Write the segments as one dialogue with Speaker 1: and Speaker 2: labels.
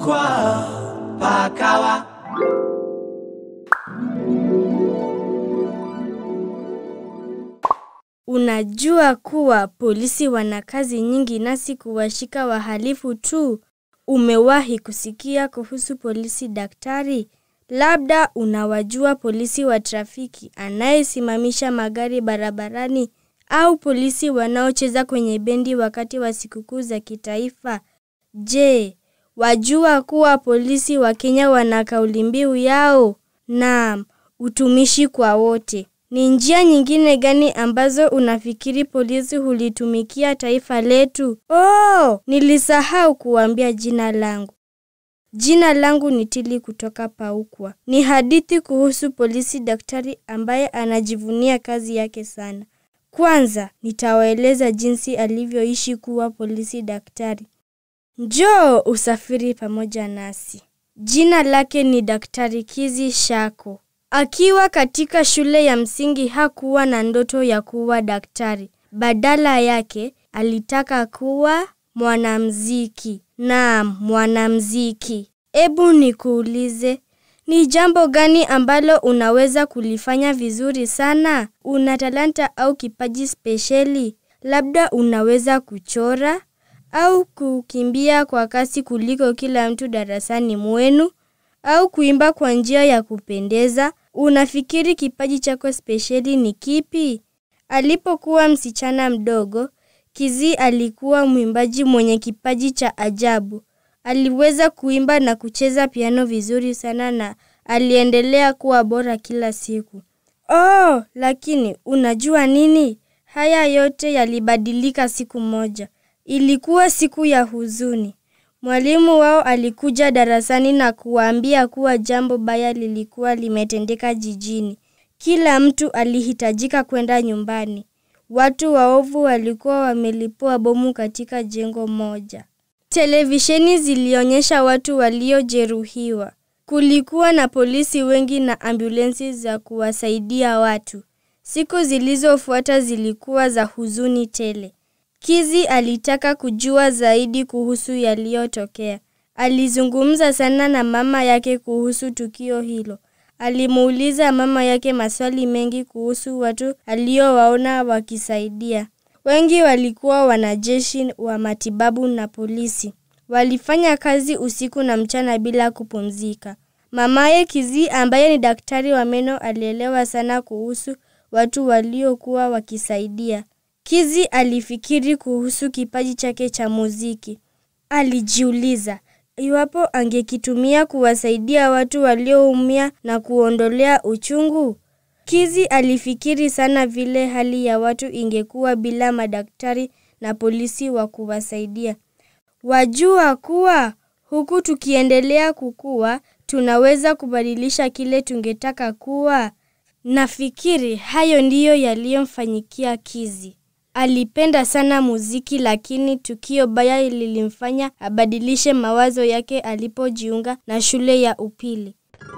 Speaker 1: Paukwa pakawa
Speaker 2: Unajua kuwa polisi wana kazi nyingi nasi kuwashika wahalifu tu. Umewahi kusikia kuhusu polisi daktari? Labda unawajua polisi wa trafiki anayesimamisha magari barabarani au polisi wanaocheza kwenye bendi wakati wa sikukuu za kitaifa. Je, wajua kuwa polisi wa Kenya wana kauli mbiu yao? Naam, utumishi kwa wote. Ni njia nyingine gani ambazo unafikiri polisi hulitumikia taifa letu? Oh, nilisahau kuambia jina langu. Jina langu ni Tili kutoka Paukwa. Ni hadithi kuhusu polisi daktari ambaye anajivunia kazi yake sana. Kwanza, nitawaeleza jinsi alivyoishi kuwa polisi daktari. Njoo usafiri pamoja nasi. Jina lake ni Daktari Kizi Shako. Akiwa katika shule ya msingi hakuwa na ndoto ya kuwa daktari. Badala yake alitaka kuwa mwanamziki. Naam, mwanamziki. Ebu nikuulize, ni jambo gani ambalo unaweza kulifanya vizuri sana? Una talanta au kipaji spesheli? Labda unaweza kuchora au kukimbia kwa kasi kuliko kila mtu darasani mwenu au kuimba kwa njia ya kupendeza. Unafikiri kipaji chako spesheli ni kipi? Alipokuwa msichana mdogo, Kizi alikuwa mwimbaji mwenye kipaji cha ajabu. Aliweza kuimba na kucheza piano vizuri sana na aliendelea kuwa bora kila siku. Oh, lakini unajua nini? Haya yote yalibadilika siku moja. Ilikuwa siku ya huzuni. Mwalimu wao alikuja darasani na kuwaambia kuwa jambo baya lilikuwa limetendeka jijini. Kila mtu alihitajika kwenda nyumbani. Watu waovu walikuwa wamelipua bomu katika jengo moja. Televisheni zilionyesha watu waliojeruhiwa. Kulikuwa na polisi wengi na ambulensi za kuwasaidia watu. Siku zilizofuata zilikuwa za huzuni tele. Kizi alitaka kujua zaidi kuhusu yaliyotokea. Alizungumza sana na mama yake kuhusu tukio hilo. Alimuuliza mama yake maswali mengi kuhusu watu aliowaona wakisaidia. Wengi walikuwa wanajeshi wa matibabu na polisi. Walifanya kazi usiku na mchana bila kupumzika. Mamaye Kizi ambaye ni daktari wa meno alielewa sana kuhusu watu waliokuwa wakisaidia. Kizi alifikiri kuhusu kipaji chake cha muziki. Alijiuliza, iwapo angekitumia kuwasaidia watu walioumia na kuondolea uchungu. Kizi alifikiri sana vile hali ya watu ingekuwa bila madaktari na polisi wa kuwasaidia. Wajua kuwa huku tukiendelea kukua, tunaweza kubadilisha kile tungetaka kuwa. Nafikiri hayo ndiyo yaliyomfanyikia Kizi. Alipenda sana muziki lakini tukio baya lilimfanya abadilishe mawazo yake alipojiunga na shule ya upili.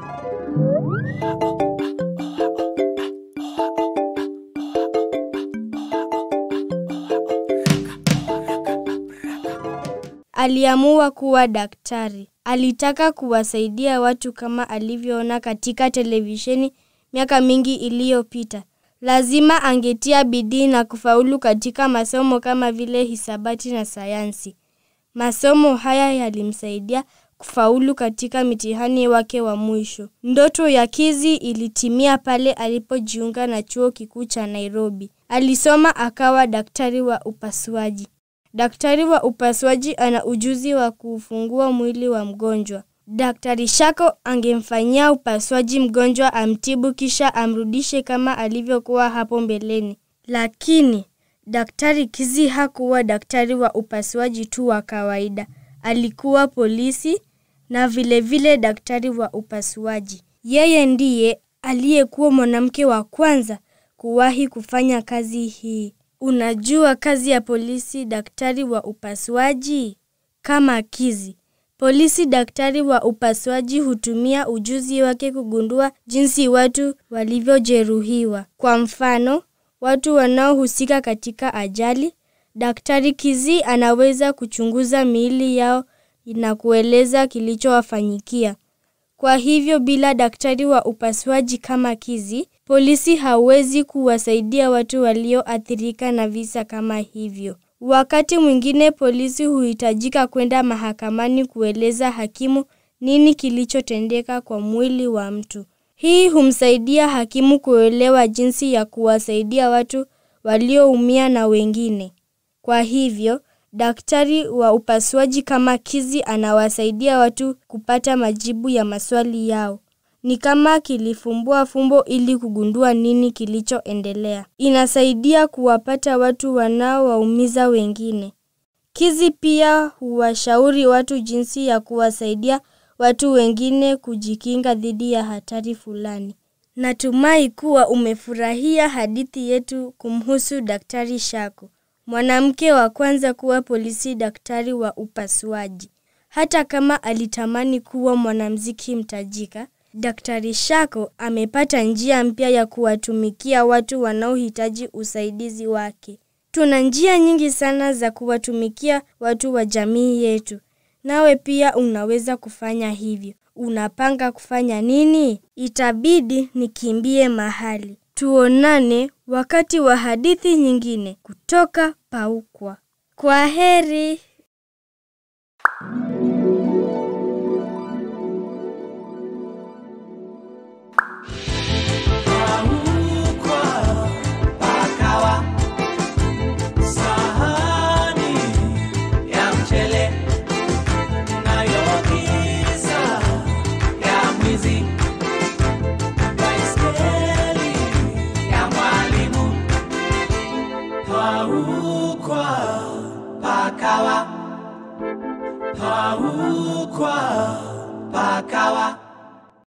Speaker 2: Aliamua kuwa daktari. Alitaka kuwasaidia watu kama alivyoona katika televisheni miaka mingi iliyopita. Lazima angetia bidii na kufaulu katika masomo kama vile hisabati na sayansi. Masomo haya yalimsaidia kufaulu katika mitihani wake wa mwisho. Ndoto ya Kizi ilitimia pale alipojiunga na chuo kikuu cha Nairobi. Alisoma akawa daktari wa upasuaji. Daktari wa upasuaji ana ujuzi wa kuufungua mwili wa mgonjwa. Daktari Shako angemfanyia upasuaji mgonjwa amtibu kisha amrudishe kama alivyokuwa hapo mbeleni. Lakini Daktari Kizi hakuwa daktari wa upasuaji tu wa kawaida. Alikuwa polisi na vile vile daktari wa upasuaji. Yeye ndiye aliyekuwa mwanamke wa kwanza kuwahi kufanya kazi hii. Unajua kazi ya polisi daktari wa upasuaji? Kama Kizi. Polisi daktari wa upasuaji hutumia ujuzi wake kugundua jinsi watu walivyojeruhiwa. Kwa mfano, watu wanaohusika katika ajali, daktari Kizi anaweza kuchunguza miili yao na kueleza kilichowafanyikia. Kwa hivyo bila daktari wa upasuaji kama Kizi, polisi hawezi kuwasaidia watu walioathirika na visa kama hivyo. Wakati mwingine polisi huhitajika kwenda mahakamani kueleza hakimu nini kilichotendeka kwa mwili wa mtu. Hii humsaidia hakimu kuelewa jinsi ya kuwasaidia watu walioumia na wengine. Kwa hivyo, daktari wa upasuaji kama Kizi anawasaidia watu kupata majibu ya maswali yao. Ni kama kilifumbua fumbo ili kugundua nini kilichoendelea. Inasaidia kuwapata watu wanaowaumiza wengine. Kizi pia huwashauri watu jinsi ya kuwasaidia watu wengine kujikinga dhidi ya hatari fulani. Natumai kuwa umefurahia hadithi yetu kumhusu Daktari Shako, mwanamke wa kwanza kuwa polisi daktari wa upasuaji. Hata kama alitamani kuwa mwanamuziki mtajika, Daktari Shako amepata njia mpya ya kuwatumikia watu wanaohitaji usaidizi wake. Tuna njia nyingi sana za kuwatumikia watu wa jamii yetu. Nawe pia unaweza kufanya hivyo. Unapanga kufanya nini? Itabidi nikimbie mahali. Tuonane wakati wa hadithi nyingine kutoka Paukwa. Kwa heri.
Speaker 1: Paukwa, pakawa, sahani ya mchele nayo giza ya mwizi, baiskeli ya mwalimu. Paukwa, pakawa, paukwa, pakawa